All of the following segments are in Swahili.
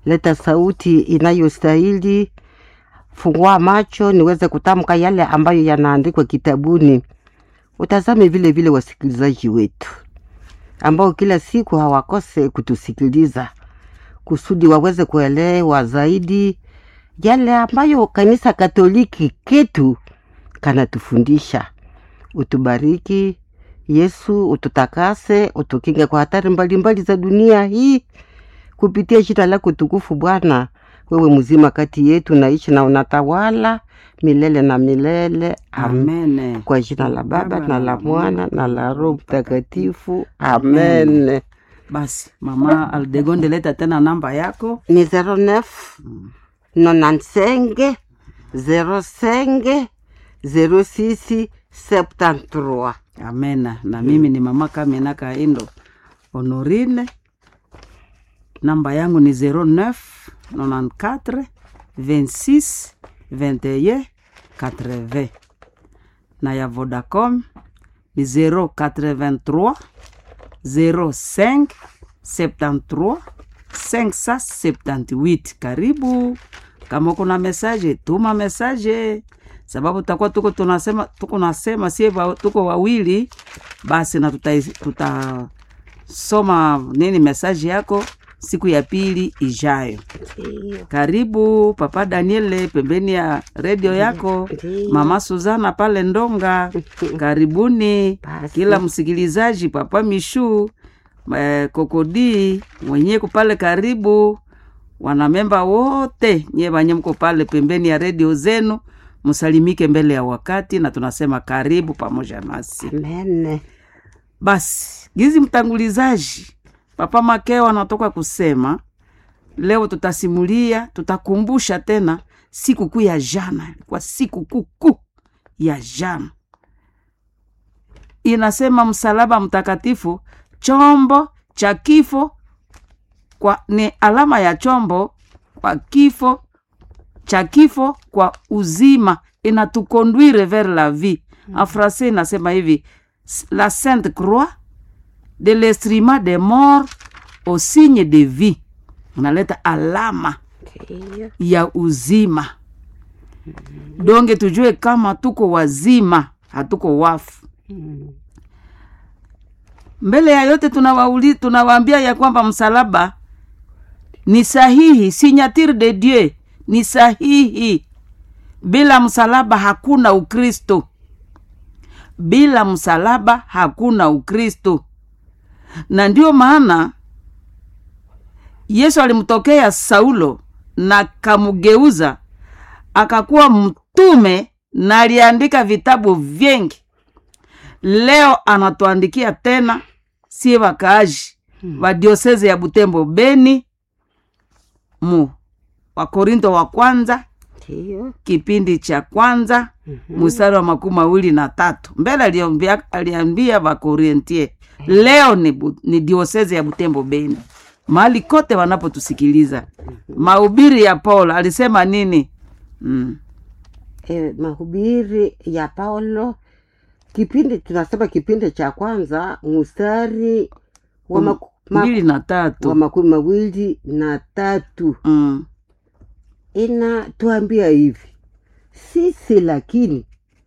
leta sauti inayostahili, fungua macho niweze kutamka yale ambayo yanaandikwa kitabuni. Utazame vile vile wasikilizaji wetu ambao kila siku hawakose kutusikiliza kusudi waweze kuelewa zaidi yale ambayo kanisa Katoliki ketu kanatufundisha. Utubariki Yesu, ututakase, utukinge kwa hatari mbalimbali za dunia hii kupitia jina lako tukufu Bwana. Wewe mzima kati yetu, naishi na unatawala milele na milele. Amen. Amen. Kwa jina la Baba na la Mwana na la Roho Mtakatifu. Amen. Basi mama Aldegonde, leta tena namba yako. Ni 09 95 05 06 73. Amena. Na mimi ni mama Kamina Kaindo Honorine, namba yangu ni 09 94 26 21 80 na ya Vodacom ni 083 05 73 578. Karibu. Kama kuna mesaje, tuma mesaje, sababu tutakuwa tuko tunasema tuko nasema sie wa- tuko wawili, basi na tutasoma tuta soma nini mesaje yako siku ya pili ijayo. Karibu Papa Daniele pembeni ya redio yako, Ndiyo. Mama Suzana pale Ndonga. Karibuni Basi. kila msikilizaji, Papa Mishu eh, Kokodi mwenyeko pale, karibu wanamemba wote nye wanye mko pale pembeni ya redio zenu, msalimike mbele ya wakati, na tunasema karibu pamoja nasi. Amen. Basi gizi mtangulizaji Papa Makeo anatoka kusema leo tutasimulia, tutakumbusha tena siku kuu ya jana, ilikuwa siku kuu kuu ya jana. Inasema msalaba mtakatifu, chombo cha kifo kwa, ni alama ya chombo kwa kifo cha kifo kwa uzima, inatukonduire vers la vie. En français inasema hivi la sainte croix de l'instrument de mort au signe de vie, unaleta alama Ndiyo. ya uzima. Donge tujue kama tuko wazima, hatuko wafu. Mbele ya yote tunawauli, tunawaambia ya kwamba msalaba ni sahihi, signature de Dieu ni sahihi. Bila msalaba hakuna Ukristo, bila msalaba hakuna Ukristo. Na ndio maana Yesu alimtokea Saulo na kamugeuza akakuwa mtume na aliandika vitabu vingi. Leo anatuandikia tena sie wakaaji wa dioseze ya Butembo Beni mu Wakorinto wa kwanza Ndiyo. kipindi cha kwanza mstari wa makumi mawili na tatu mbele aliambia, aliambia Wakorintie leo ni, bu, ni dioseze ya Butembo Beni mahali kote wanapotusikiliza. Mahubiri ya Paulo alisema nini? mm. E, mahubiri ya Paulo kipindi tunasema kipindi cha kwanza mstari wa, Mm, maku, ma, mbili na wa tatu makumi mawili na tatu mm. inatuambia hivi sisi lakini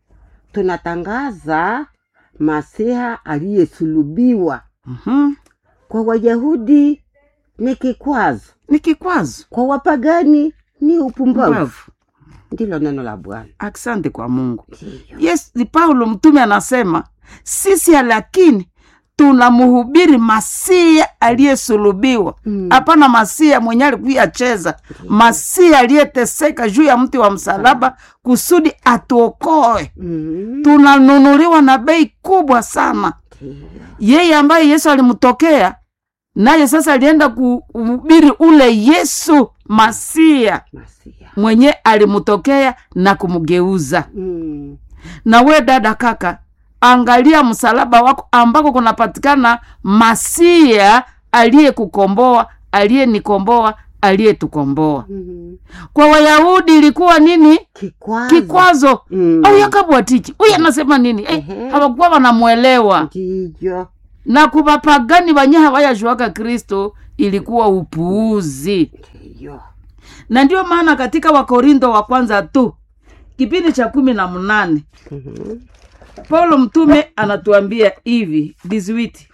tunatangaza masiha aliyesulubiwa mhm. kwa wayahudi ni kikwazo ni kikwazo kwa wapagani ni upumbavu mbavu. ndilo neno la bwana Asante kwa Mungu. Ndiyo. Yes, ni Paulo mtume anasema sisi lakini tunamhubiri Masia aliyesulubiwa, Mm. hapana Masia mwenye alikuyacheza, Masia aliyeteseka juu ya mti wa msalaba kusudi atuokoe. Mm. Tunanunuliwa na bei kubwa sana. Ndiyo. Yeye ambaye Yesu alimtokea naye sasa alienda kuhubiri ule Yesu Masia Masiha. mwenye alimtokea na kumgeuza Mm. na we dada kaka angalia msalaba wako ambako kunapatikana masia aliyekukomboa aliyenikomboa aliyetukomboa Mm. kwa wayahudi ilikuwa nini kikwazo kikwazo Mm. au yakabwatiki huyu anasema nini eh, Ehe. hawakuwa wanamwelewa ndiyo na kubapagani banye hawayajuaka kristo ilikuwa upuuzi ndiyo na ndio maana katika wakorintho wa kwanza tu kipindi cha kumi na mnane Mhm. paulo mtume anatuambia hivi 18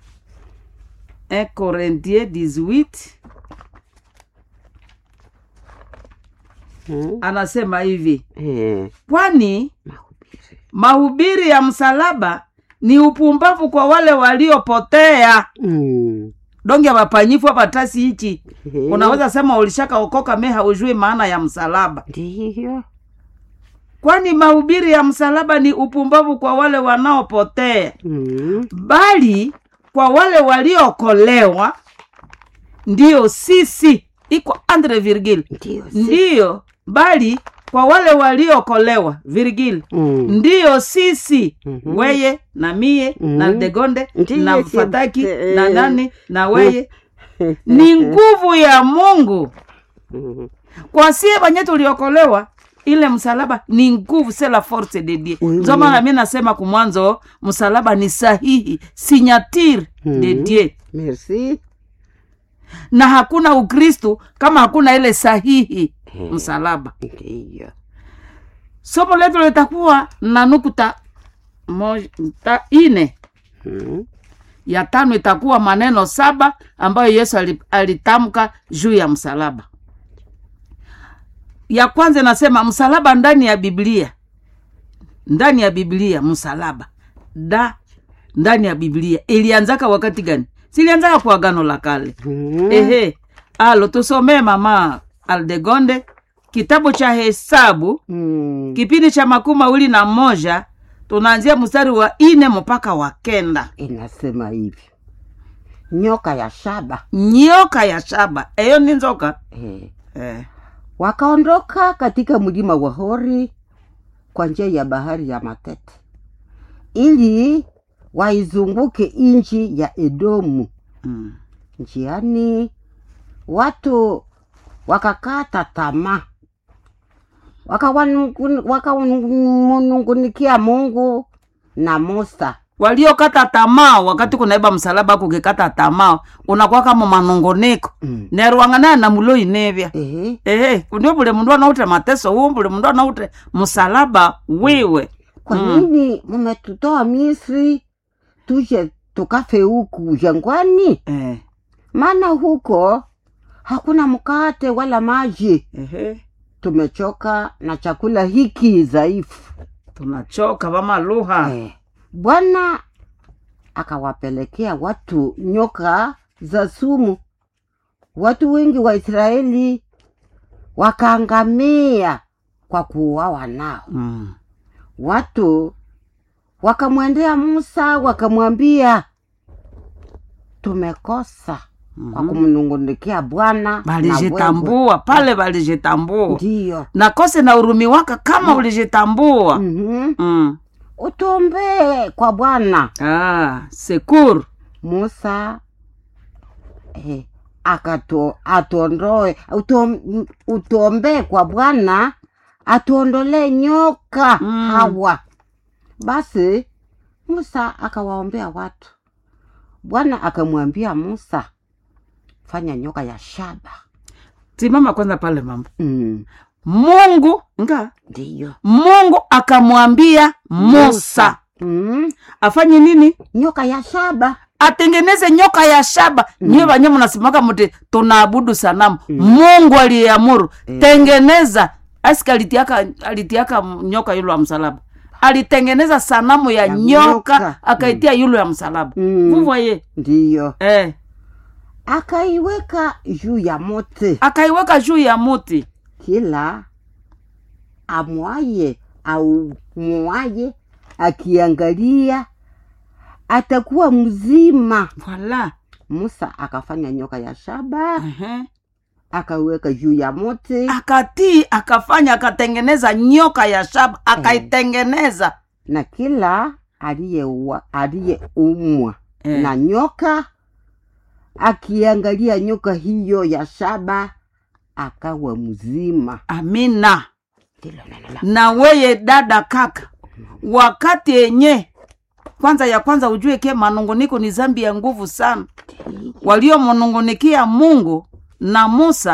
1 Corinthiens 18 Mhm. anasema hivi Eh, kwani mahubiri mahubiri ya msalaba ni upumbavu kwa wale waliopotea Mm. donge wapanyifu patasi hichi Eh, unaweza sema ulishakaokoka me haujui maana ya msalaba ndiyo kwani mahubiri ya msalaba ni upumbavu kwa wale wanaopotea Mm. bali kwa wale waliokolewa ndiyo sisi iko andre virgil ndiyo si- ndiyo bali kwa wale waliokolewa virgil Mm. ndiyo sisi Mhm. weye na mie na Mhm. degonde Ndiyo, na si- fataki eh, na nani na weye ni nguvu ya mungu Mhm. kwa sie banye tuliokolewa ile msalaba ni nguvu se la force de dieu Oui, ndio oui. maana mi nasema kumwanzo msalaba ni sahihi signature de Mhm. dieu merci na hakuna ukristu kama hakuna ile sahihi msalaba ndiyo somo letu litakuwa na nukta moja ta ine Mhm. ya tano itakuwa maneno saba ambayo yesu ali- alitamka juu ya msalaba ya kwanza inasema msalaba ndani ya biblia ndani ya biblia msalaba da ndani ya biblia ilianzaka wakati gani silianzaka kwa agano la kale Mhm. ehe alo tusomee mama aldegonde kitabu cha hesabu Mm. kipindi cha makumi mawili na moja tunaanzia mstari wa ine mpaka wa kenda inasema hivi nyoka ya shaba nyoka ya shaba eyo ni nzoka eh. eh. wakaondoka katika mlima wa hori kwa njia ya bahari ya matete ili waizunguke nchi ya edomu mm. njiani watu wakakata tamaa wakawanungun- wakamunungunikia mungu na musa waliokata tamaa wakati kunaiba msalaba kukikata tamaa unakuwa kama manongoneko mm. nerwang'ana na mulo inevya Ehe. ehe ndio bule mundu anaute mateso huu bule mundu anaute msalaba wiwe kwa Mm. nini mumetutoa misri tuje tukafe huku jangwani eh. maana huko hakuna mkate wala maji ehe tumechoka na chakula hiki dhaifu tunachoka vama lugha eh. bwana akawapelekea watu nyoka za sumu watu wengi wa israeli wakaangamia kwa kuuawa nao mm. watu wakamwendea musa wakamwambia tumekosa kwa Mhm. kumnungunikia bwana na wewe." balijitambua pale balijitambua ndiyo na kose na urumi waka kama ulijitambua Mhm. mm. utuombee kwa bwana ah, sekuru musa eh, akato atuondoe utuom- utuombee kwa bwana atuondolee nyoka Mm. hawa basi musa akawaombea watu bwana akamwambia musa fanya nyoka ya shaba simama kwanza pale mama mm. mungu nga ndiyo mungu akamwambia musa mm. afanye nini nyoka ya shaba atengeneze nyoka ya shaba mm. nyiwe vanye mnasimaka muti tunaabudu sanamu mm. mungu aliyeamuru Eh. tengeneza asika alitiaka alitiaka nyoka yulo ya msalaba alitengeneza sanamu ya, Ya nyoka, nyoka. akaitia yulo ya msalaba Mm. vuvoye ndiyo eh. akaiweka juu ya mote akaiweka juu ya muti kila amwaye au mwaye akiangalia atakuwa mzima voila musa akafanya nyoka ya shaba uh-huh. akaweka juu ya mote akatii akafanya akatengeneza nyoka ya shaba akaitengeneza na kila aliyeua- aliyeumwa Eh. na nyoka akiangalia nyoka hiyo ya shaba akawa mzima amina ndilo neno la na weye dada kaka wakati yenye kwanza ya kwanza ujue ke manunguniko ni zambi ya nguvu sana waliomnungunikia mungu na musa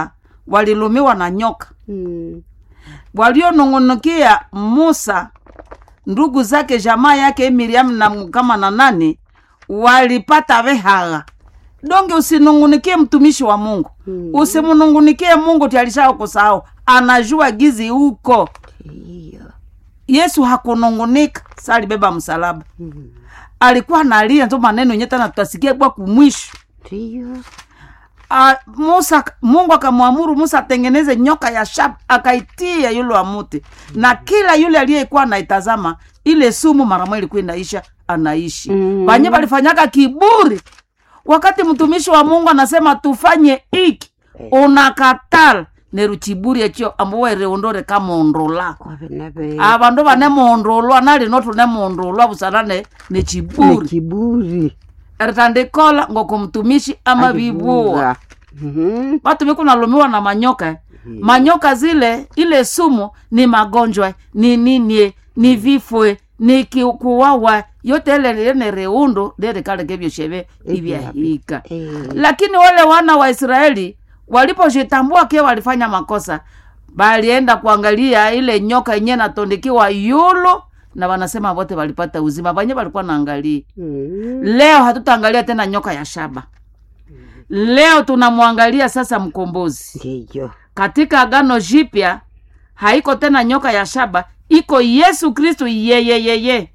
walilumiwa na nyoka Mm. walionung'unikia musa ndugu zake jamaa yake miriamu na kama na nani walipata vehagha donge usinung'unikie mtumishi wa mungu Mm. usimunung'unikie mungu tialishao kusahau anajua gizi huko Ndiyo. yesu hakunung'unika sa alibeba msalaba Mm. alikuwa analia nzo maneno yenye tana tutasikia kwa kumwisho Ndiyo. Ah, musa mungu akamwamuru musa atengeneze nyoka ya shaba akaitia yule wa muti na kila yule aliyekuwa anaitazama ile sumu mara ilikuwa inaisha anaishi Mm. wanye walifanyaka kiburi wakati mtumishi wa mungu anasema tufanye iki unakatala neruchiburi ekyo ambuwa reondore kamondolako Kwa vina ve- avandu vanemondolwa nalino tunemondolwa busana ne ni nechiburi kiburi eritandikola ngoko mtumishi ama vivuwa Mhm. watu vikunalumiwa na manyoka eh. manyoka zile ile sumu ni magonjwa ni ninie ni vifwe ni ki- kuwawa yote ile lene reundu lerikalekevyosheve ivyahika Eh. lakini wale wana wa israeli walipojitambua ke walifanya makosa balienda kuangalia ile nyoka yenyewe natondikiwa yulu na wanasema wote walipata uzima vanye walikuwa naangalia Mm. leo hatutaangalia tena nyoka ya shaba leo tunamwangalia sasa mkombozi Ndiyo. katika agano jipya haiko tena nyoka ya shaba iko yesu kristu yeyeyeye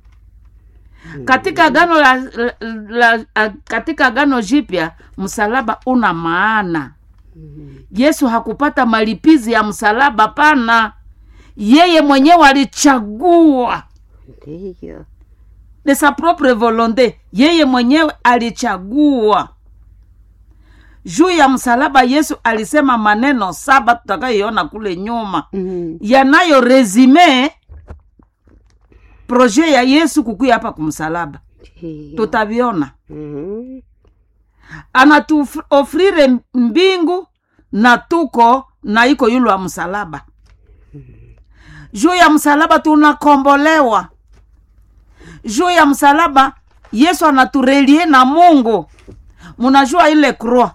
katika agano la, la, la, la, katika agano jipya msalaba una maana yesu hakupata malipizi ya msalaba pana yeye mwenyewe alichagua Ndiyo. de sa propre volonte yeye mwenyewe alichagua juu ya msalaba yesu alisema maneno saba tutakayoiona kule nyuma Mm. yanayo resime proje ya yesu kukuya hapa kumsalaba Ndiyo. tutaviona Mhm. anatuofrire mbingu na tuko na iko yule wa msalaba juu ya msalaba tunakombolewa juu ya msalaba yesu anaturelie na mungu munajua ile croix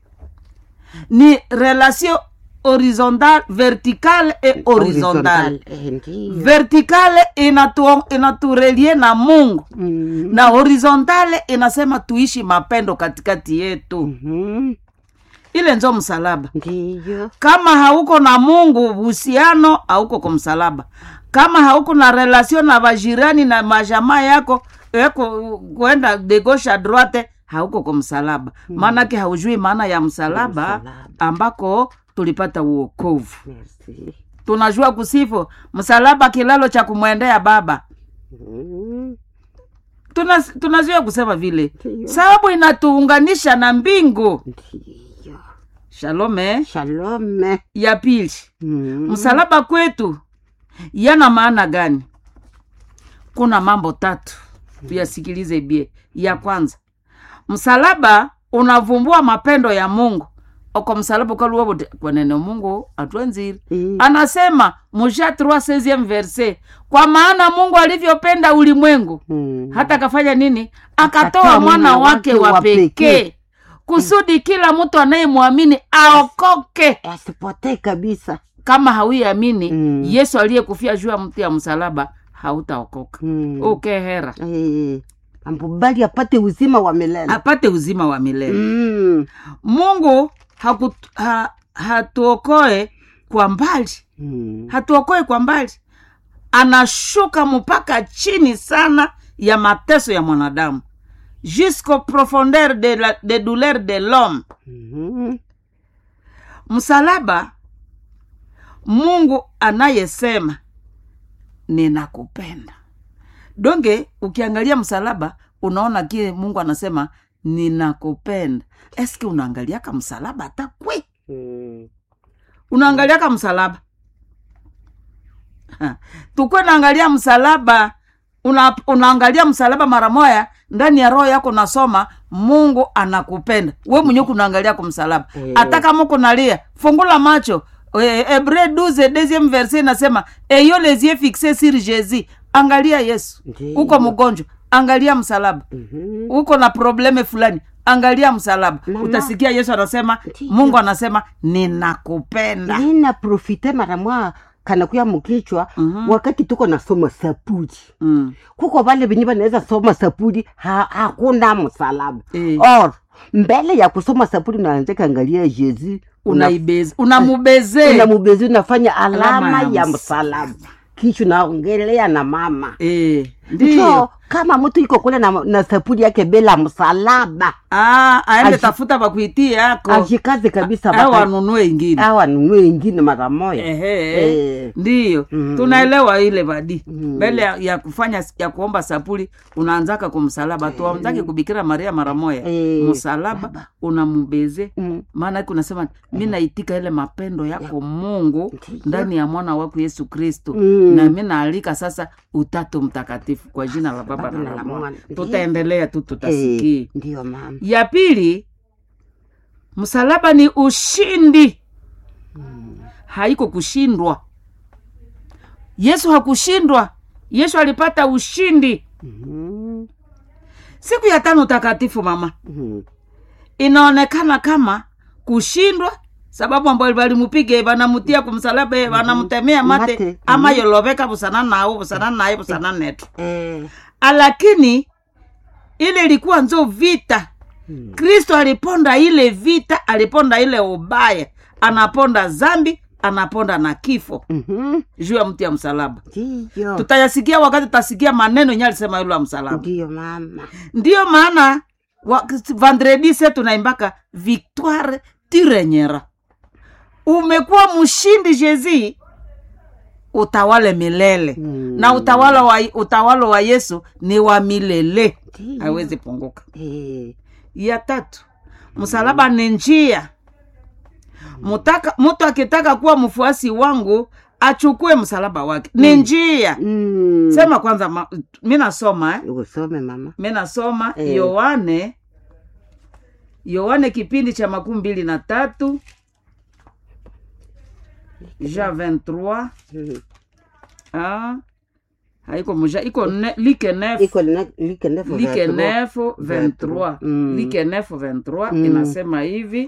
ni relation horizontale verticale et horizontale Eh, Ndiyo. verticale inatu, inaturelie na mungu Mm. na horizontale inasema tuishi mapendo katikati yetu Mhm. ile nzo msalaba Ndiyo. kama hauko na mungu uhusiano hauko kwa msalaba kama hauko na relasio na vajirani na majamaa yako eko kwenda de gauche à droite hauko kwa msalaba maanake haujui maana ya msalaba Msalaba. ambako tulipata uokovu Merci. tunajua kusifu msalaba kilalo cha kumwendea baba Mhm. Tuna- tunajua kusema vile Ndiyo. sababu inatuunganisha na mbingu Ndiyo. shalome Shalom. ya pili Mhm. msalaba kwetu yana maana gani kuna mambo tatu tuyasikilize bie ya kwanza msalaba unavumbua mapendo ya mungu oko msalaba ukaluwabote kwenene mungu atwenziri Mm. anasema musha 3 verse kwa maana mungu alivyopenda ulimwengu Mm. hata akafanya nini akatoa Akatoa mwana wake wa pekee kusudi kila mtu anayemwamini aokoke asipotee kabisa kama hauiamini Mm. yesu aliyekufia juu ya mti ya msalaba hautaokoka Mm. ukehera Eh, ambubali apate uzima wa milele apate uzima wa milele Mm. mungu haku, ha, hatuokoe kwa mbali Mm. hatuokoe kwa mbali anashuka mpaka chini sana ya mateso ya mwanadamu jusqu'au profondeur de, la, de douleur de l'homme Mhm. msalaba mungu anayesema ninakupenda donge ukiangalia msalaba unaona kile mungu anasema ninakupenda eske unaangaliaka msalaba hata kwe Mm. unaangaliaka msalaba Ha. tukwe naangalia msalaba una, unaangalia msalaba mara moya ndani ya roho yako nasoma mungu anakupenda we mwenyewe kunaangalia kwa msalaba Eh. hata kama kunalia fungula macho Eh, hebreu 12 deuxième verset inasema eyo les yeux fixés sur jésus angalia yesu Ndiyo. uko mgonjwa angalia msalaba Mhm. uko na probleme fulani angalia msalaba Mama. utasikia yesu anasema Ndiyo. mungu anasema ninakupenda nina profite mara mwa kanakuya mukichwa Mhm. wakati tuko nasoma sapuli mm. kuko vale venye vanaweza soma sapuli ha, hakuna msalaba Eh. or mbele ya kusoma sapuli unaanza kaangalia jezi unaibeze unamubezee unamubezi unafanya alama, Alama ya ya msalaba kisha unaongelea na mama Eh, so ndiyo kama mtu iko kule na, na sapuli yake bila msalaba Ah, aende Aji- tafuta pakuitie yako ajikaze kabisa au baka- anunue ingine au anunue ingine mara moya Ehe, Eh. ndiyo Mm. tunaelewa ile badi Mm. mbele ya, ya kufanya ya kuomba sapuli unaanzaka kumsalaba tu amtaki kubikira maria mara moya Eh. msalaba unamubeze Mm. maana yake unasema mi naitika ile mapendo yako mungu Ndiyo. ndani ya mwana wako yesu kristu Mm. na mi naalika sasa utatu mtakatifu kwa jina la baba Baba na na la la mwana Mwana. tutaendelea tu tutasikie Eh, ndiyo mama ya pili msalaba ni ushindi haiko kushindwa yesu hakushindwa yesu alipata ushindi Mhm. siku ya tano takatifu mama Mhm. inaonekana kama kushindwa sababu ambayo walimupiga wanamutia kumsalaba mm wanamtemea mate, Mate, ama mhm. yoloveka busana nao busana naye busana netu Eh, lakini ile ilikuwa nzo vita mm. kristo aliponda ile vita aliponda ile ubaya anaponda zambi anaponda na kifo Mhm. juu ya mti ya msalaba ndiyo tutayasikia wakati tutasikia maneno yenye alisema yule wa msalaba ndiyo mama ndiyo maana wa- vendredi se tunaimbaka victoire tirenyera umekuwa mshindi jezi utawale milele Mm. na utawala wa, utawala wa yesu ni wa milele Ndiyo. hawezi punguka Eh, ya tatu msalaba ni njia Mutaka- mtu akitaka kuwa mfuasi wangu achukue msalaba wake ni njia mm. sema kwanza ma, mi nasoma eh? usome mama mi nasoma Eh. yohane yohane kipindi cha makumi mbili na tatu ja 23 Mhm. ah, haiko muja iko ne, like nef iko na- like ndefu like vya nef 23 Mm. like nef 23 Mm. inasema hivi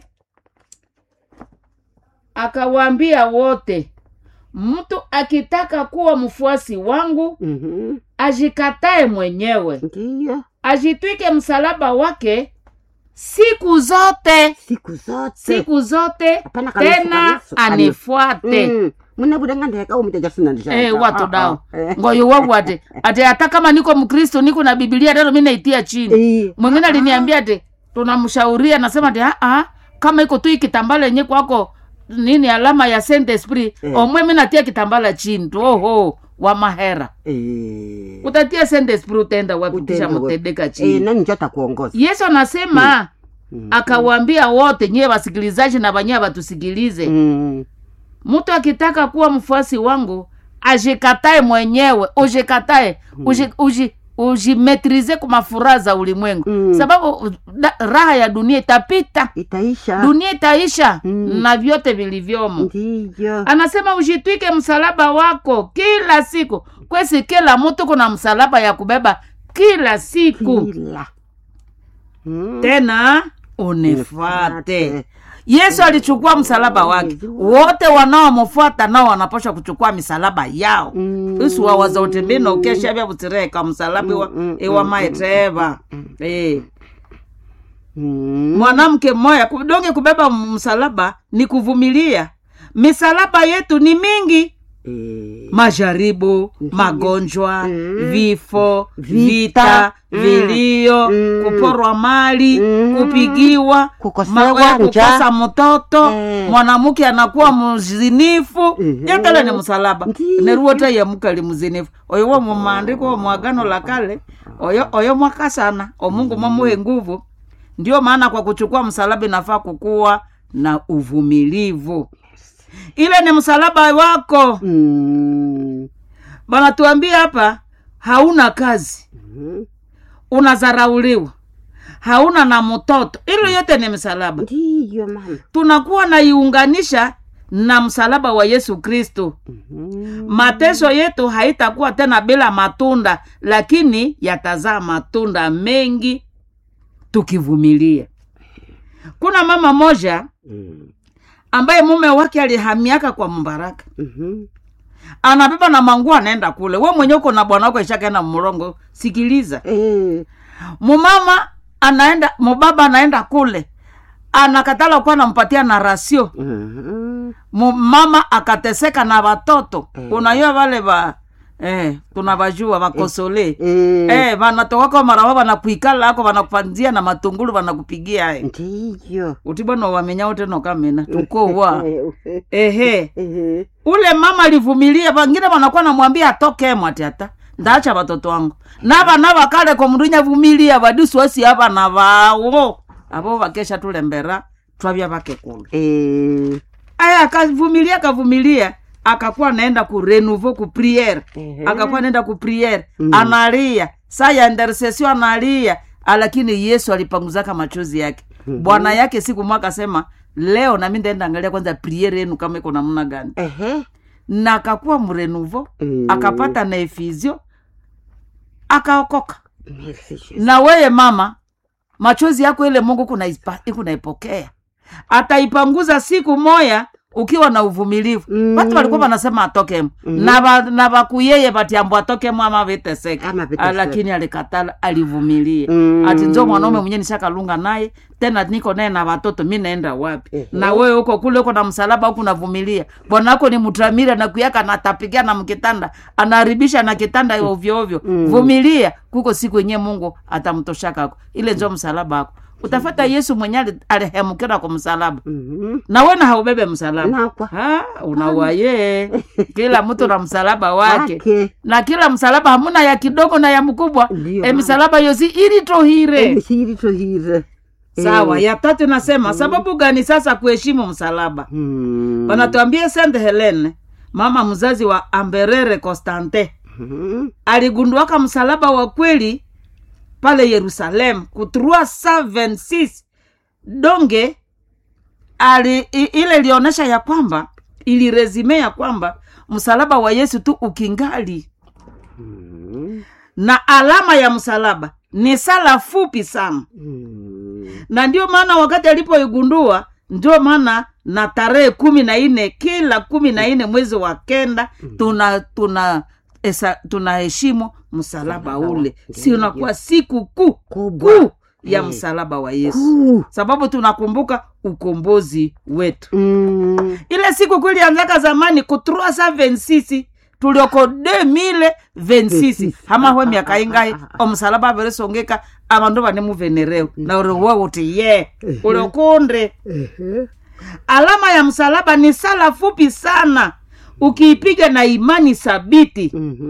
akawaambia wote mtu akitaka kuwa mfuasi wangu Mhm. ajikatae mwenyewe ndiyo ajitwike msalaba wake siku zote siku zote siku zote Hapana kabisa, tena kabisa. anifuate Mm. munabudangandeka umitejasinandisha Eh, watu dao ngoyo wangu ate ate hata kama niko mkristo niko na bibilia tano mi naitia chini mwingine aliniambia ati tunamshauria nasema ati "Ah, ah, kama iko tu ikitambala yenye kwako nini alama ya saint esprit Eh. omwe mi natia kitambala chini tu oho wa mahera utatia saint esprit utaenda wapi kisha Utaenda wapi? mutendeka chini nani njo atakuongoza yesu anasema Mm. akawaambia wote nyiwe wasikilizaji na banyewe watusikilize Mm. mtu akitaka kuwa mfuasi wangu ajikatae mwenyewe ujikatae uji, uji, ujimetrize kwa mafuraha za ulimwengu Mm. sababu da, raha ya dunia itapita itaisha dunia itaisha Mm. na vyote vilivyomo ndiyo anasema ujitwike msalaba wako kila siku kwesi kila mtu kuna msalaba ya kubeba kila siku kila Mm. tena unifuate Unifuate. yesu alichukua msalaba wake wote wanaomfuata nao wanapasha kuchukua misalaba yao Mm. isu wawaza utembeni ukesha vya butireka msalaba iwa, mm, iwa maiteva eh. Mm. mwanamke mmoya donge kubeba msalaba ni kuvumilia misalaba yetu ni mingi Eh. majaribu magonjwa Mm. vifo vita, Vita. Mm. vilio Mm. kuporwa mali Mm. kupigiwa Kukosewa ma- eh, njaa. kukosa mtoto Eh. mwanamke anakuwa mzinifu Mhm. yatala ni msalaba Ndiyo. neruwota yamukali mzinifu oyo wo mumaandiko wa mwagano la kale oyo oyo mwaka sana omungu mwamuhe nguvu ndio maana kwa kuchukua msalaba inafaa kukuwa na uvumilivu ile ni msalaba wako Mm. banatuambia hapa hauna kazi Mhm. unazarauliwa hauna na mtoto ilo yote ni msalaba ndiyo mama tunakuwa naiunganisha na msalaba wa yesu kristo Mhm. mateso yetu haitakuwa tena bila matunda lakini yatazaa matunda mengi tukivumilia kuna mama moja Mm. ambaye mume wake alihamiaka kwa mbaraka Mhm. anabeba na manguo anaenda kule we mwenye uko na bwana wako ishakaenda mrongo sikiliza Eh. mumama anaenda mubaba anaenda kule anakatala kuwa nampatia na rasio Mhm. mama akateseka na watoto Mm. unajua wale va eh, tunavajua vakosole Eh. eh, vanatokako marawa vanakuikala ako vanakupanzia na matungulu vanakupigia eh. ndiyo utibwana wamenya uteno kamena tukowa ehe Ehe. ule mama alivumilia vangine vanakuwa namwambia atoke mwati ata ndaacha watoto wangu na vana vakale komndunya vumilia vadisuasi avana vawo avo vakesha tulembera twavya vakekulu Eh. aya akavumilia akavumilia akakuwa naenda ku renouveau ku priere Ehe. akakuwa naenda ku priere Mm. analia saa ya intercession analia lakini yesu alipanguzaka machozi yake Mhm. bwana yake siku mwa akasema leo nami ndaenda angalia kwanza priere yenu kama iko namna gani Ehe. na akakuwa mrenuvo Mm. akapata na efizio akaokoka Merci, Jesus. na weye mama machozi yako ile mungu kunaipa- kunaipokea ataipanguza siku moya ukiwa na uvumilivu Mm. watu walikuwa wanasema atokemo Mhm. na ba- na bakuyeye batiambo atokemo ama viteseka Ama viteseka. lakini alikatala alivumilia Mm. ati njo mwanaume mwenye nishakalunga naye tena niko naye na watoto mi naenda wapi Ehe. na wewe huko kule uko na msalaba huku navumilia bwana wako ni mtramira na kuyaka natapigia na mkitanda anaharibisha na kitanda ovyo ovyo Mm. vumilia kuko siku yenyewe mungu atamtoshakako ile njo msalaba ako utafata yesu mwenye ali- alihemukira kwa msalaba Mhm. na wena haubebe msalaba Nakwa. Ha, unawaye kila mtu na msalaba wake Wake. na kila msalaba hamuna ya kidogo na ya mkubwa Ndiyo, e mama. misalaba yosi iritohire Emisiri tohire. sawa Eh. ya tatu nasema sababu gani sasa kuheshimu msalaba Mm. wanatuambia saint helene mama mzazi wa amberere constantin Mhm. aligunduaka msalaba wa kweli pale yerusalemu ku 326 donge ali, i, ile ilionyesha ya kwamba ilirezime ya kwamba msalaba wa yesu tu ukingali Mhm. na alama ya msalaba ni sala fupi sana Mm. na ndio maana wakati alipoigundua ndio maana na tarehe kumi na nne kila kumi na nne mwezi wa kenda tuna tuna esa, tunaheshimu msalaba Msalaba ule wa- si ndio. unakuwa siku kuu Kubwa. kuu ya Eh. msalaba wa yesu Kuu. sababu tunakumbuka ukombozi wetu Mm. ile siku kuu ilianzaka zamani ku 326 tulioko 2026 hama hwe miaka ingai omusalaba averesongeka avandu vane muvenereo na uri we uti ye uliokunde Ehe. alama ya msalaba ni sala fupi sana ukiipiga na imani sabiti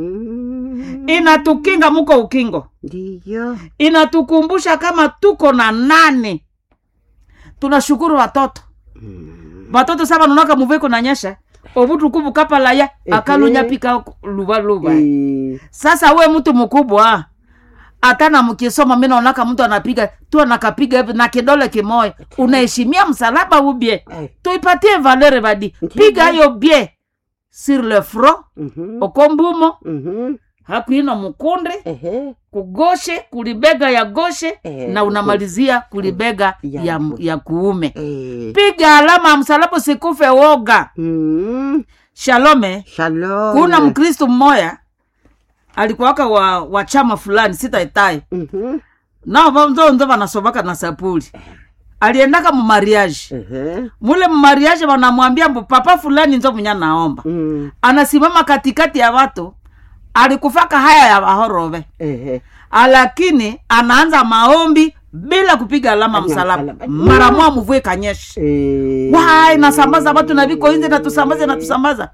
Mhm. inatukinga muko ukingo Ndiyo. inatukumbusha kama tuko na nane tunashukuru watoto Mm. watoto saba nonaka muveko nanyesha ovutukuvu kapalaya Ehe. akalunyapika luvaluva Eh. sasa we mtu mkubwa hata mkisoma mi naonaka mtu anapiga tu anakapiga hivi na kidole kimoya unaheshimia msalaba ubye Eh. tuipatie valere vadi Ndiyo. piga hiyo bye sur le front Mhm. okombumo Mhm. hakuino mukunde Ehe. kugoshe kulibega ya goshe Eh, na unamalizia kulibega Ya- ya, ya kuume Eh. piga alama ya msalaba usikufe woga Mm. shalome Shalom. kuna mkristu mmoya alikuwaka wa, wa chama fulani sitaitai Mhm. nao vanzonzo vanasovaka na sapuli aliendaka mumariaji Ehe. mule mumariaji vanamwambia mbu papa fulani nzo munya naomba Mm. anasimama katikati ya watu alikufaka haya ya vahorove Ehe. lakini anaanza maombi bila kupiga alama Alama msalaba msalaba. mara mwa mvue kanyesha Eh. wai nasambaza watu na viko inzi natusambaza natusambaza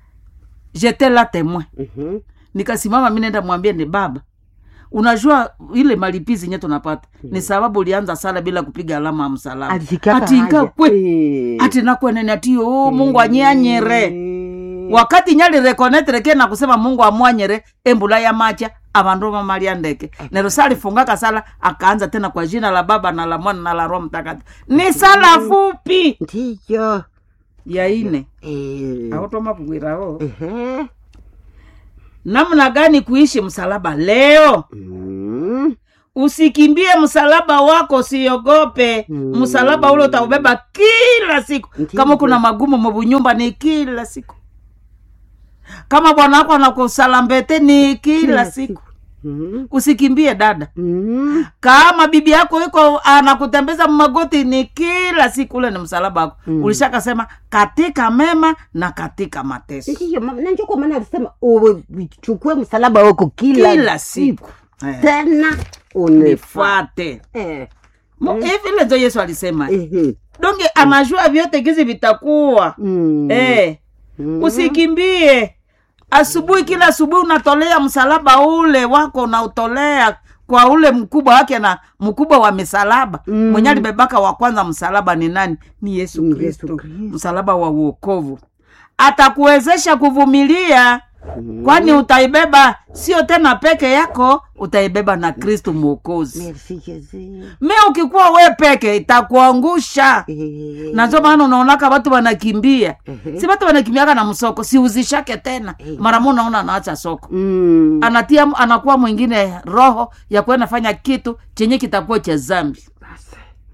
jete la temoin Mhm. nikasimama mi nenda mwambie ni baba unajua ile malipizi nye tunapata ni sababu ulianza sala bila kupiga alama ya msalaba Alikaka ati haja. ingakwe Eh. ati nakwenene ati o mungu anyanyere Eh. wakati nyali rekonetreke na kusema mungu amwanyere embula ya macha avandu vamalia ndeke nero salifungaka sala akaanza tena kwa jina la baba na la mwana na la roho mtakatifu ni sala fupi Ndiyo. ya ine Eh. automapukwirao Ehe. namna gani kuishi msalaba leo Mm. usikimbie msalaba wako usiogope Mm. msalaba ule utaubeba kila siku Ndiyo. kama kuna magumu mubunyumba ni kila siku kama bwana wako anakusalambete ni kila, Kila siku Mm. usikimbie dada Mm. kama bibi yako iko anakutembeza magoti ni kila siku ule ni msalaba wako Mm. ulishakasema katika mema na katika mateso ndiyo mama nanjo kwa maana alisema uchukue msalaba wako kila, kila siku Eh, tena unifuate nifuate eh. Mo- hivi ile ndio yesu alisema ehe. donge anajua vyote gizi vitakuwa Mm. eh, Mm. usikimbie asubuhi kila asubuhi unatolea msalaba ule wako unautolea kwa ule mkubwa wake na mkubwa wa misalaba Mm. mwenye alibebaka wa kwanza msalaba ni nani ni yesu Ni kristo Yesu Kristo. msalaba wa uokovu atakuwezesha kuvumilia Mm. kwani utaibeba sio tena peke yako utaibeba na kristu mwokozi Merci Jesus. me ukikuwa we peke itakuangusha Eh. na ndio maana unaonaka watu wanakimbia Ehe. si watu wanakimbiaka na msoko siuzishake tena Eh. mara mo unaona anaacha soko Mm. anatia anakuwa mwingine roho ya kuenda fanya kitu chenye kitakuwa cha zambi Basi.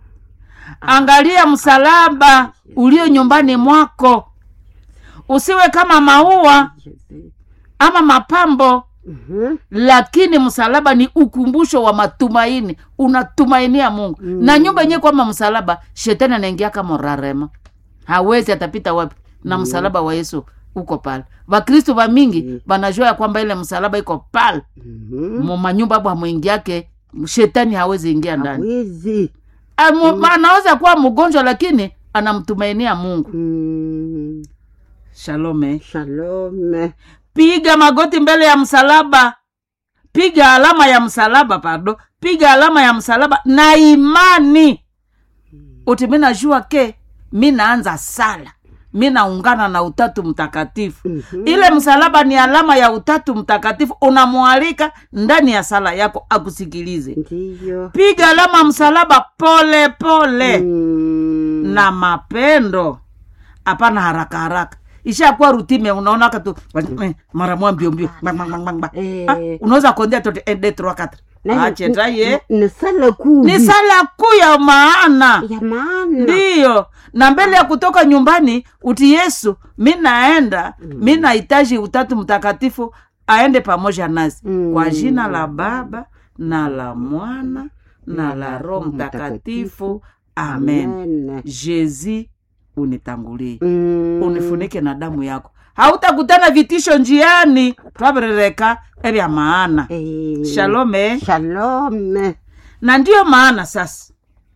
angalia msalaba ulio nyumbani mwako usiwe kama maua Jesus. ama mapambo Mhm. lakini msalaba ni ukumbusho wa matumaini unatumainia mungu mm. na nyumba yenyewe kwama msalaba shetani anaingia kama rarema hawezi atapita wapi na msalaba wa yesu uko pale vakristu va mingi Mm. vanajua ya kwamba ile msalaba iko pale Mhm. mu manyumba abo hamwingiake shetani hawezi ingia ndani Hawezi. Amu- anaweza kuwa mgonjwa lakini anamtumainia mungu Mm. shalome Shalom. piga magoti mbele ya msalaba piga alama ya msalaba pardon piga alama ya msalaba na imani uti mi najua ke mi naanza sala mi naungana na utatu mtakatifu Mhm. ile msalaba ni alama ya utatu mtakatifu unamwalika ndani ya sala yako akusikilize Ndiyo. piga alama msalaba pole pole Mm. na mapendo hapana haraka haraka ishakuwa rutime unaona katu mara moja mbio mbio bang, bang, bang, bang, bang. Eh. Ah, unaweza kuondea tote un, deux, trois, quatre. Na- Ache taye ni sala kuu ni sala kuu ya maana ya maana ndiyo na mbele ya kutoka nyumbani uti yesu mi naenda mi nahitaji utatu mtakatifu aende pamoja nasi Mm. kwa jina la baba na la mwana na la roho mtakatifu amen Amen. jezi unitangulie Mm. unifunike na damu yako hautakutana vitisho njiani twavirereka evya maana Eh. shalome Shalom. na ndiyo maana sasa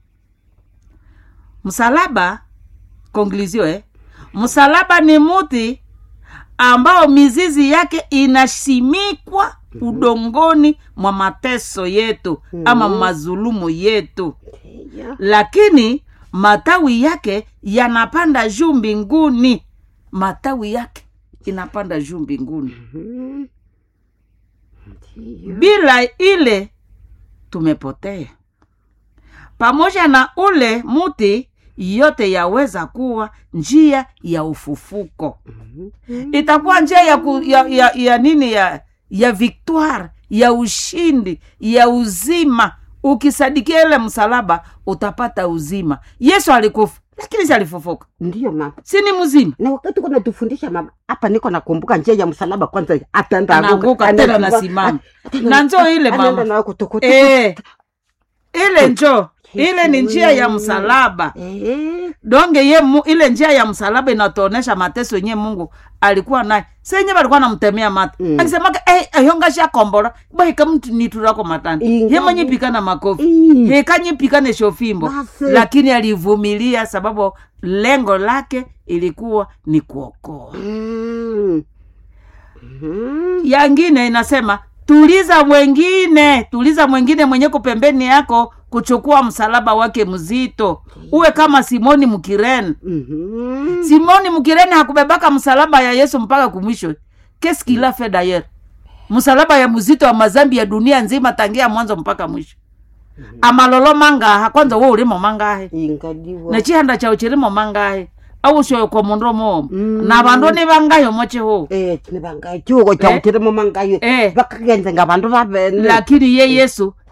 msalaba konglizio eh? msalaba ni muti ambao mizizi yake inasimikwa udongoni mwa mateso yetu ama mazulumu yetu Ndiyo. lakini matawi yake yanapanda juu mbinguni matawi yake inapanda juu mbinguni Mhm. Ndiyo. bila ile tumepotea pamoja na ule muti yote yaweza kuwa njia ya ufufuko Mhm. itakuwa njia ya, ku, ya, ya, ya nini ya ya victoire ya ushindi ya uzima ukisadikia ile msalaba utapata uzima yesu alikufa lakini si alifufuka Ndiyo mama si ni mzima na wakati uko natufundisha mama hapa niko nakumbuka njia ya msalaba kwanza ataenda anaanguka tena nasimama na njoo ile mama nayo kutokota Eh, ile njo ile ni njia ya msalaba Eh. donge ye mu, ile njia ya msalaba inatuonesha mateso yenye mungu alikuwa naye senye balikuwa namtemea mata Mm. akisemaka hey, ayongasha kombora bahika mtu niturako matani Ingawa- ye mwenye pikana makofi Ii. hekanye pikane shofimbo Basi. lakini alivumilia sababu lengo lake ilikuwa ni kuokoa Mm. Mhm. yangine inasema tuliza mwengine tuliza mwengine mwenyeko pembeni yako kuchukua msalaba wake mzito uwe kama simoni mkirene Mhm. simoni mkirene hakubebaka msalaba ya yesu mpaka kumwisho keskila fe dayer msalaba ya mzito wa mazambi ya dunia nzima tangia mwanzo mpaka mwisho amalolo mangaha kwanza wo ulimo mangahe ingaliwa nechihanda chao chilimo mangahe awushoyo kwa mundu momo Mm. na bandu ni bangayo mocheho eh nibangayo chiuko Eh. chautirimo mangayo Eh. bakagenze nga bandu babene lakini ye yesu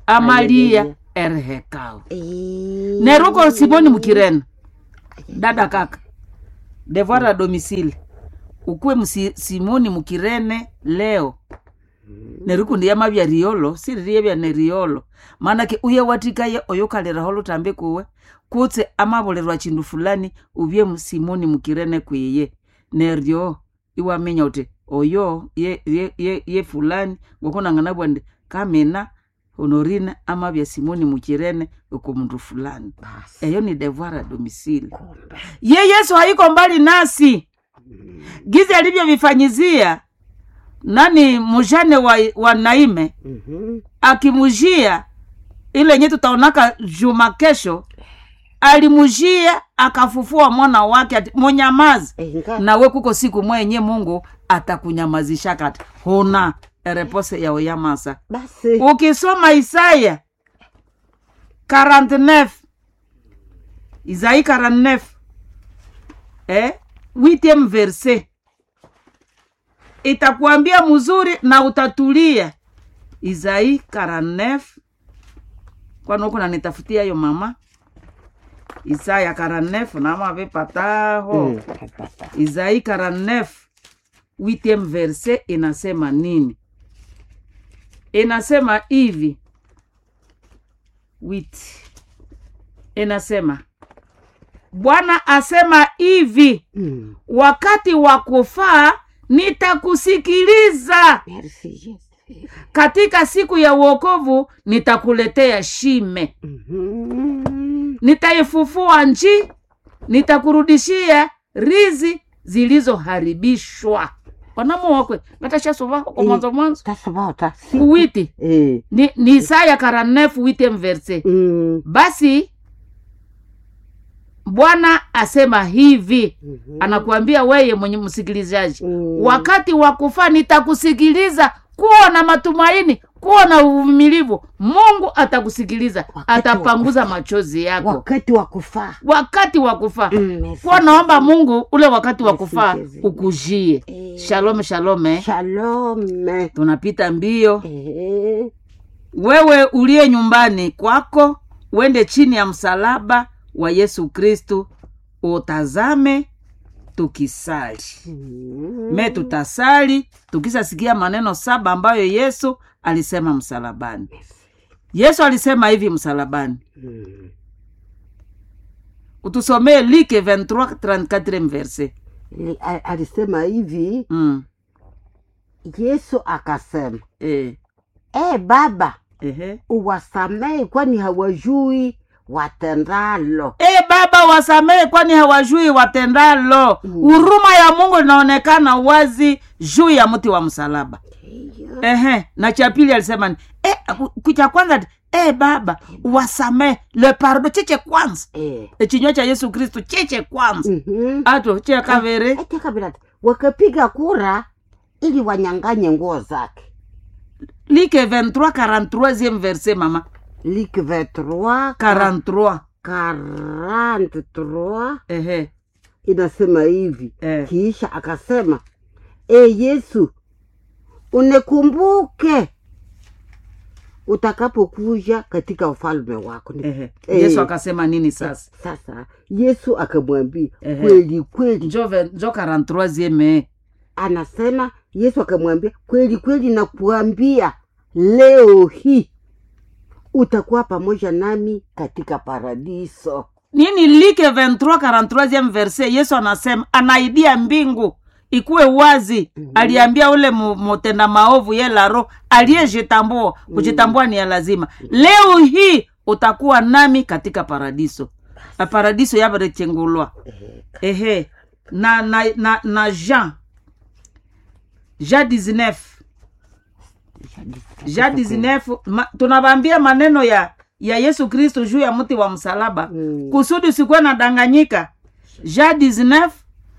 amalia Haleluya. erehekao Eh. neruko simoni mukirene dada kaka devoir a domicile ukuwe msi, simoni mukirene leo nerikundi yamavya riolo siririevya ne riolo manake uye watikaye oyokaleraho lutambi kuwe kutse amavolelwa chindu fulani uvye simoni mukirene kwiye neryo iwaminya uti oyo ye, ye, ye, ye fulani ngokunang'ana bwandi kamina honorina amavya simoni mukirene uko mundu fulani Basi. eyo ni devoir a domicile Kumbe. ye yesu haiko mbali nasi gizi alivyovifanyizia nani mujane wa, wa naime Mhm. akimujia ile yenye tutaonaka juma kesho alimujia akafufua mwana wake ati munyamazi Enga. nawe kuko siku mwenye mungu atakunyamazisha kati huna erepose yao yamasa Basi. ukisoma isaya 49 isai 49 eh? 8 verse itakuambia mzuri na utatulia isai 49 kwani huku nanitafutia hiyo mama isaya 49 namavipataho Mm, napata. Isaïe 49 8e verse inasema nini? Inasema hivi wit, inasema Bwana asema hivi, Mm. wakati wa kufaa nitakusikiliza, Merci, Yesu. katika siku ya uokovu nitakuletea shime, Mhm. nitaifufua nchi, nitakurudishia rizi zilizoharibishwa. wanamuokwe ngatashasova kwa Eh. mwanzo mwanzo tasovota si kuwiti eh. ni, ni isaya karanefu wite mverse mm. basi bwana asema hivi Mhm. anakuambia weye mwenye msikilizaji Mm. wakati wa kufa nitakusikiliza kuwa na matumaini kuwa na uvumilivu mungu atakusikiliza Wakati wa atapanguza machozi yako wakati wa kufaa wakati wa kufa Mm, merci. kuwa naomba mungu ule wakati wa Merci, kufa Jesus. ukujie Eh. shalome shalome shalome tunapita mbio eh. wewe uliye nyumbani kwako uende chini ya msalaba wa yesu kristu utazame tukisali Mm. me tutasali tukisasikia maneno saba ambayo yesu alisema msalabani yesu alisema hivi msalabani Mm. utusomee like 23 34 verse Li- a- alisema hivi mm. yesu akasema e, e baba ehe. uwasamehe kwani hawajui watendalo e baba wasamehe kwani hawajui watendalo Mm. huruma ya mungu inaonekana wazi juu ya mti wa msalaba ehe na cha pili alisema ni e, kucha kwanza ati, e baba wasamehe le pardo cheche kwanza Eh. echinywa cha yesu kristu cheche kwanza Mhm. ato che kavere Ati kabila ati, wakapiga kura ili wanyanganye nguo zake like 23 43 verse mama lik 23 43 43 ehe inasema hivi eh. kisha akasema e yesu unikumbuke utakapokuja katika ufalme wako Ni- ehe Eh. yesu akasema nini sasa sasa yesu akamwambia Ehe. kweli kweli njo ve- njo 43 anasema yesu akamwambia kweli kweli nakuambia leo hii utakuwa pamoja nami katika paradiso nini like 23 43 verse yesu anasema anaidia mbingu ikuwe wazi Mhm. aliambia ule mu- mutenda maovu ye laro aliyejitambua kujitambua ni ya lazima leo hii utakuwa nami katika paradiso Na paradiso yabarechengulwa ehe na na na, na jean jean 19 jean 19 ma, tunavambia maneno ya ya yesu kristo juu ya mti wa msalaba Mm. kusudi usikuwe na danganyika jean 19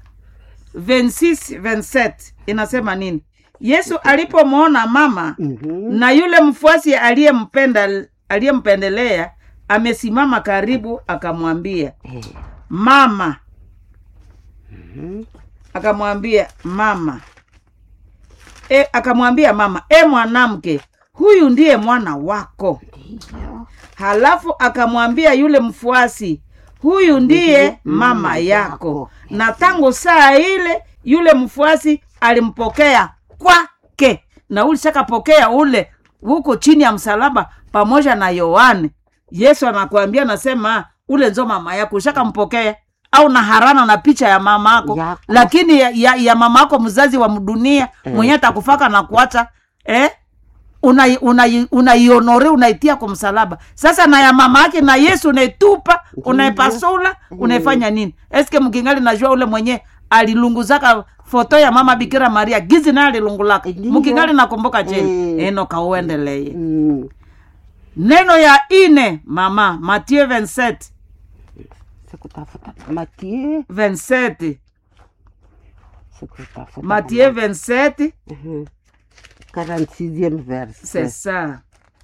26 27 inasema nini yesu alipomwona mama Mhm. na yule mfuasi aliyempenda aliyempendelea amesimama karibu akamwambia Eh, mama mhm. akamwambia mama e, akamwambia mama e mwanamke huyu ndiye mwana wako ndiyo halafu akamwambia yule mfuasi huyu ndiye mama yako na tangu saa ile yule mfuasi alimpokea kwake na ulishakapokea ule huko chini ya msalaba pamoja na yohane yesu anakuambia anasema ule nzo mama yako ushakampokea au na harana na picha ya mama yako Yako. lakini ya, ya, ya mama yako mzazi wa mdunia Eh. mwenye atakufaka na kuacha eh? unaionore una, unaionore unaitia kwa msalaba sasa na ya mama yake na yesu unaitupa unaipasula unaifanya nini eske mkingali najua ule mwenye alilunguzaka foto ya mama bikira maria gizi naye alilungulaka Ndiyo. mkingali nakumbuka cheni Mm. eno kauendeleye mm. neno ya ine mama mathieu 27 sikutafuta matie 27 sikutafuta mathieu 27 Mhm. 46e c'est verset ça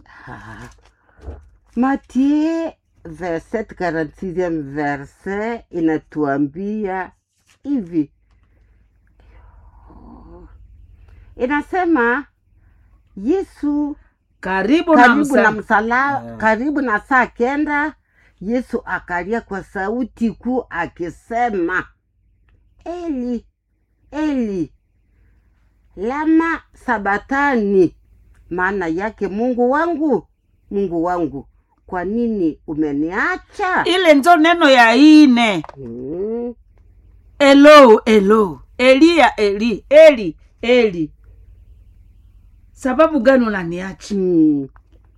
Matie verset 46e verset inatuambia hivi, inasema Yesu karibu, na karibu na msa- msala karibu na saa kenda, Yesu akalia kwa sauti kuu akisema, Eli Eli lama sabatani, maana yake Mungu wangu, Mungu wangu, kwa nini umeniacha? ile nzo neno ya ine Mm, elo elo eliya eli eli eli sababu gani unaniacha mm.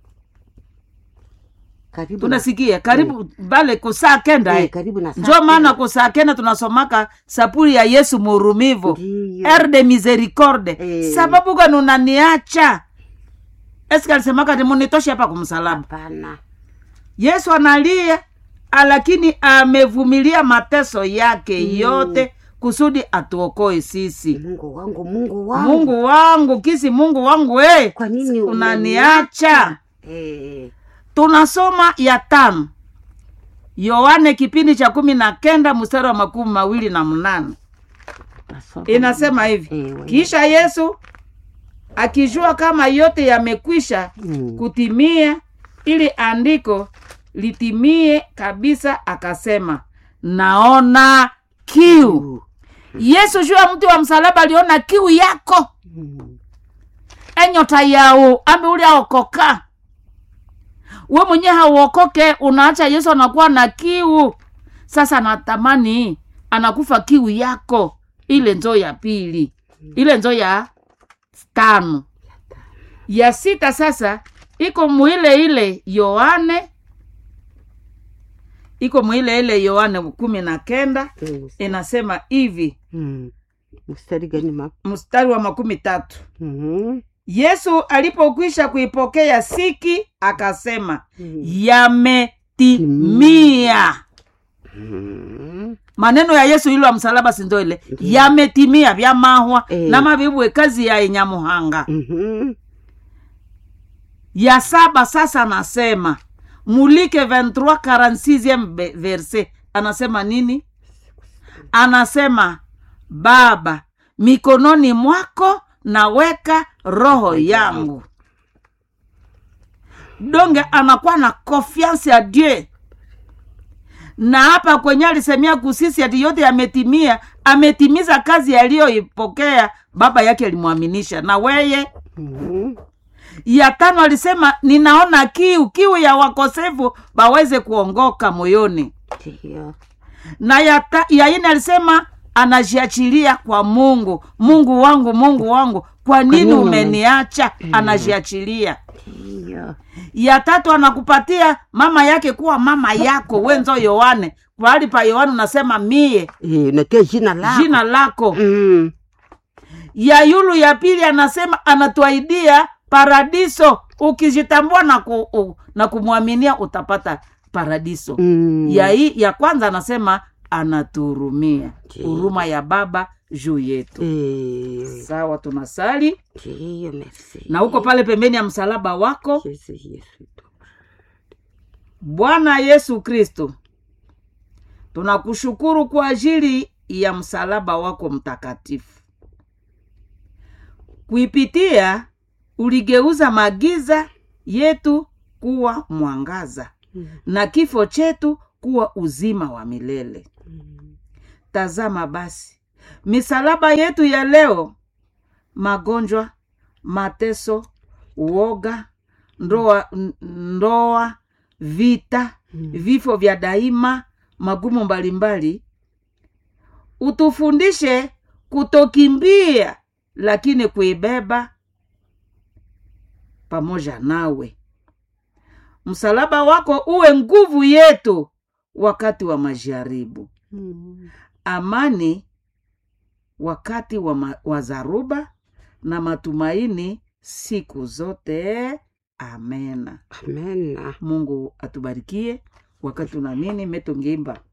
Karibu na, tunasikia karibu bale kusaa kenda eh, eh. karibu na saa njo maana kenda. kusaa kenda tunasomaka sapuli ya yesu murumivo Ndiyo. er de misericorde Eh. sababu gani unaniacha eske alisemaka ti munitoshe hapa kumsalaba Hapana. yesu analia lakini amevumilia mateso yake yote kusudi atuokoe sisi Mungu wangu, Mungu wangu, mungu wangu kisi mungu wangu e kwa nini unaniacha Eh, tunasoma ya tano yohane kipindi cha kumi na kenda mstari wa makumi mawili na mnane nasoma. inasema hivi Eh, wewe. kisha yesu akijua kama yote yamekwisha Mm. kutimia ili andiko litimie kabisa akasema naona kiu yesu juu ya mti wa msalaba aliona kiu yako Mm. enyota yao ambe uli aokoka we mwenye hauokoke unaacha yesu anakuwa na kiu sasa natamani anakufa kiu yako ile nzo ya pili ile nzo ya tano ya sita sasa iko muile ile yohane iko muile ile yohane kumi na kenda Mm. inasema hivi Mm. mstari gani ma mstari wa makumi tatu Mhm. yesu alipokwisha kuipokea siki akasema Mm. yametimia Mhm. maneno ya yesu ilo ya msalaba sindo ile yametimia vya mahwa Eh. na mavibwe kazi ya inyamuhanga Mhm. ya saba sasa anasema mulike 23 46 be- verse anasema nini anasema baba mikononi mwako naweka roho yangu donge anakuwa na confiance ya dieu na hapa kwenye alisemia kusisi ati yote yametimia ametimiza kazi aliyoipokea baba yake alimwaminisha na weye Mhm. ya tano alisema ninaona kiu kiu ya wakosefu baweze kuongoka moyoni Ndiyo. na ya, ta, ya ine alisema anajiachilia kwa mungu mungu wangu mungu wangu kwa nini nini umeniacha anajiachilia Ndiyo. ya tatu anakupatia mama yake kuwa mama yako wenzo yohane pahali pa yohane unasema mie Eh, unatia jina lako jina lako Mm. ya yulu ya pili anasema anatuaidia paradiso ukijitambua na, ku, u, na kumwaminia utapata paradiso Mm. ya, hii, ya kwanza anasema anatuhurumia Ndiyo. huruma ya baba juu yetu Eh, sawa tunasali ndiyo, merci. na huko pale pembeni ya msalaba wako Yesu, Yesu. bwana yesu kristo tunakushukuru kwa ajili ya msalaba wako mtakatifu kuipitia uligeuza magiza yetu kuwa mwangaza na kifo chetu kuwa uzima wa milele tazama basi misalaba yetu ya leo magonjwa mateso uoga ndoa, n- ndoa vita vifo vya daima magumu mbalimbali utufundishe kutokimbia lakini kuibeba pamoja nawe msalaba wako uwe nguvu yetu wakati wa majaribu amani wakati wa, ma, wa zaruba na matumaini siku zote amena amena mungu atubarikie wakati unamini metongeimba